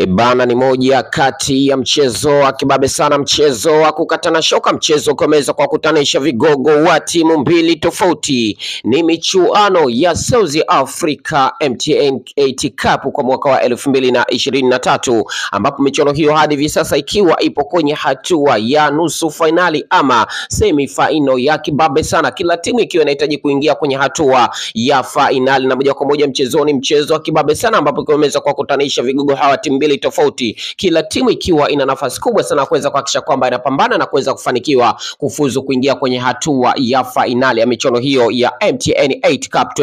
E bana, ni moja kati ya mchezo wa kibabe sana, mchezo wa kukatana shoka, mchezo ukiweza kwa kutanisha vigogo wa timu mbili tofauti. Ni michuano ya South Africa MTN 8 Cup kwa mwaka wa elfu mbili na ishirini na tatu ambapo michuano hiyo hadi hivi sasa ikiwa ipo kwenye hatua ya nusu fainali ama semi final ya kibabe sana, kila timu ikiwa inahitaji kuingia kwenye hatua ya fainali, na moja kwa moja mchezoni, mchezo wa kibabe sana ambapo ikiweza kwa kutanisha vigogo hawa timu mbili tofauti, kila timu ikiwa ina nafasi kubwa sana kuweza kuhakikisha kwamba inapambana na kuweza kufanikiwa kufuzu kuingia kwenye hatua ya fainali ya michuano hiyo ya MTN 8 Cup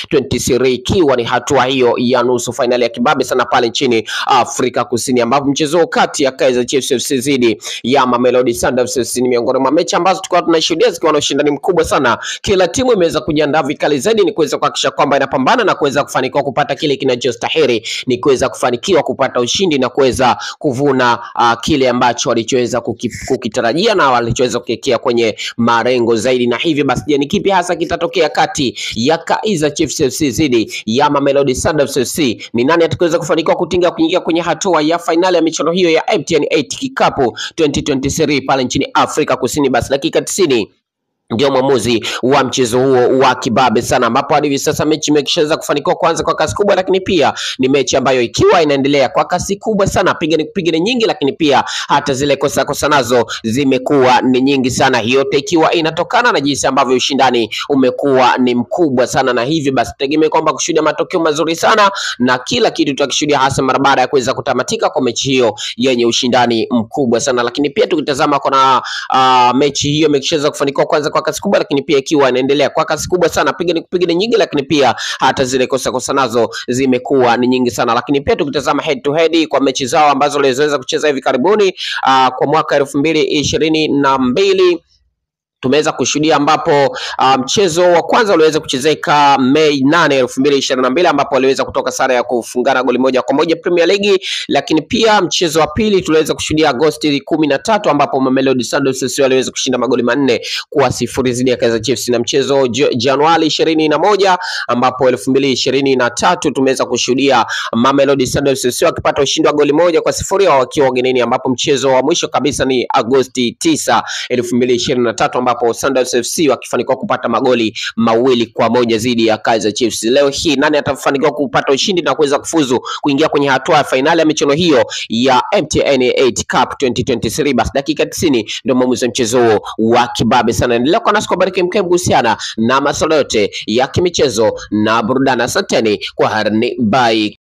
2023 ikiwa ni hatua hiyo ya nusu fainali ya kibabe sana pale nchini Afrika Kusini, ambapo mchezo kati ya Kaizer Chiefs FC dhidi ya Mamelodi Sundowns FC ni miongoni mwa mechi ambazo tulikuwa tunashuhudia zikiwa na ushindani mkubwa sana. Kila timu imeweza kujiandaa vikali zaidi ni kuweza kuhakikisha kwamba inapambana na kuweza kufanikiwa kupata kile kinachostahili ni kuweza kufanikiwa kupata ushindi na kuweza kuvuna uh, kile ambacho walichoweza kuki, kukitarajia na walichoweza kukiwekea kwenye marengo zaidi. Na hivyo basi, je, ni kipi hasa kitatokea kati ya Kaizer Chiefs FC dhidi ya Mamelodi Sundowns FC? Ni nani atakayeweza kufanikiwa kutinga kuingia kwenye hatua ya fainali ya michuano hiyo ya MTN 8 Cup 2023 pale nchini Afrika Kusini? Basi dakika 90 ndio mwamuzi wa mchezo huo wa kibabe sana, ambapo hadi hivi sasa mechi imeshaweza kufanikiwa kuanza kwa kasi kubwa, lakini pia ni mechi ambayo ikiwa inaendelea kwa kasi kubwa sana, piga ni kupiga ni nyingi, lakini pia hata zile kosa kosa nazo zimekuwa ni nyingi sana, yote ikiwa inatokana na jinsi ambavyo ushindani umekuwa ni mkubwa sana, na hivi basi tegemee kwamba kushuhudia matokeo mazuri sana na kila kitu tutakishuhudia, hasa mara baada ya kuweza kutamatika kwa mechi hiyo yenye ushindani mkubwa sana, lakini pia tukitazama kuna uh, mechi hiyo imeshaweza kufanikiwa kwanza kwa kasi kubwa, lakini pia ikiwa inaendelea kwa kasi kubwa sana, piga ni kupiga ni nyingi, lakini pia hata zile kosa kosa nazo zimekuwa ni nyingi sana. Lakini pia tukitazama head to head kwa mechi zao ambazo waliweza kucheza hivi karibuni uh, kwa mwaka elfu mbili ishirini na mbili tumeweza kushuhudia ambapo mchezo um, wa kwanza uliweza kuchezeka Mei nane elfu mbili ishirini na mbili ambapo waliweza kutoka sare ya kufungana goli moja kwa moja Premier League, lakini pia mchezo wa pili tuliweza kushuhudia Agosti kumi na tatu ambapo Mamelodi Sundowns waliweza kushinda magoli manne kwa sifuri dhidi ya Kaizer Chiefs, na mchezo Januari ishirini na moja ambapo elfu mbili ishirini na tatu tumeweza kushuhudia Mamelodi Sundowns wakipata ushindi wa goli moja kwa sifuri wakiwa ugenini, ambapo mchezo wa mwisho kabisa ni Agosti tisa elfu mbili ishirini na tatu ambapo Sundowns FC wakifanikiwa kupata magoli mawili kwa moja dhidi ya Kaizer Chiefs. Leo hii nani atafanikiwa kupata ushindi na kuweza kufuzu kuingia kwenye hatua ya fainali ya michuano hiyo ya MTN 8 Cup 2023? Basi dakika 90 ndio mwamuzi wa mchezo huo wa kibabe sana. Endelea kwa nasi kwa bariki mkem kuhusiana na masuala yote ya kimichezo na burudani. Asanteni kwa harni, bye.